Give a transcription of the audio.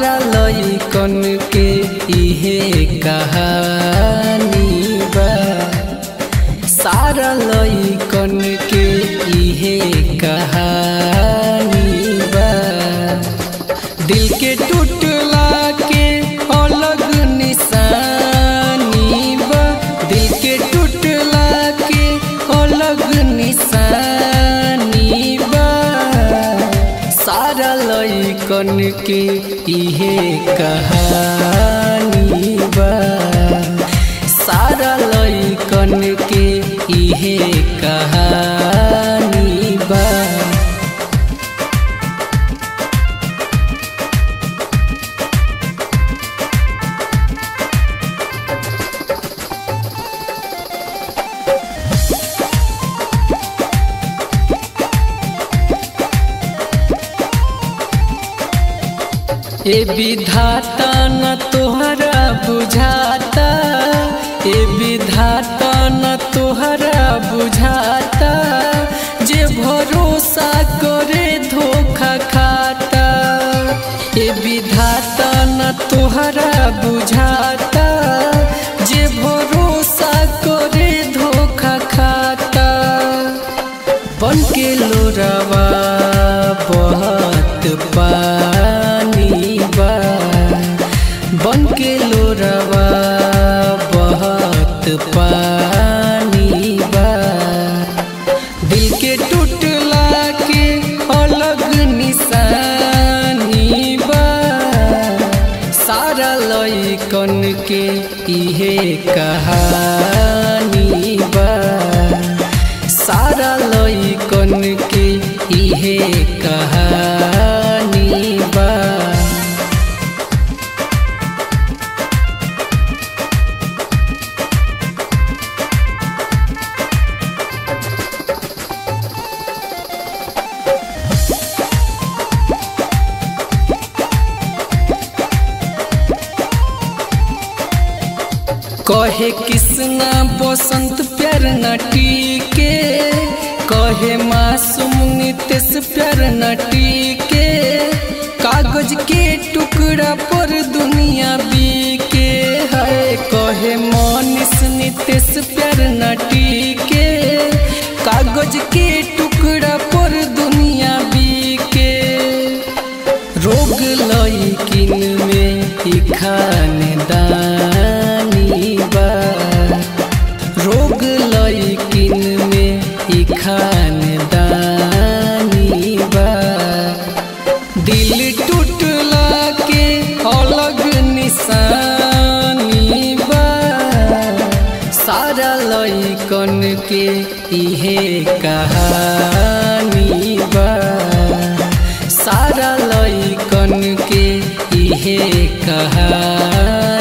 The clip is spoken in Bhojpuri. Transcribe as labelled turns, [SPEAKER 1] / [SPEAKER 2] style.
[SPEAKER 1] सारा लइकन के इहे कहानी बा सारा लइकन के इहे कहानी बा दिल के टूटला के अलग निशानी बा दिल के टूटला के अलग निशानी बा सारा लइकन के इहे कहानी बा सारा लइकन के इहे कहानी बा ए विधाता न तोहरा बुझाता ए विधाता न तोहरा बुझाता जे भरोसा करे धोखा खाता ए विधाता न तोहरा बुझाता जे भरोसा करे धोखा खाता बन के लोरावा बहुत पानी बा बन के लोरावा बहुत पानी बा दिल के टूटला के अलग निशानी बा सारा लइकन के इहे कहानी बा सारा लइकन के इहे कहानी बा कहे किसना बसंत प्यार नटी के कहे मासूम नितेश प्यार नटी के कागज के टुकड़ा पर दुनिया बीके है कहे मनीष नितेश प्यार नटी के कागज के टुकड़ा पर दुनिया बीके रोग लइकिन में ही खानदानी बा रोग लइकिन में ही खानदानी बा दिल टूटला के अलग निशानी बा सारा लइकन के इहे कहानी बा सारा लइकन के इहे कहानी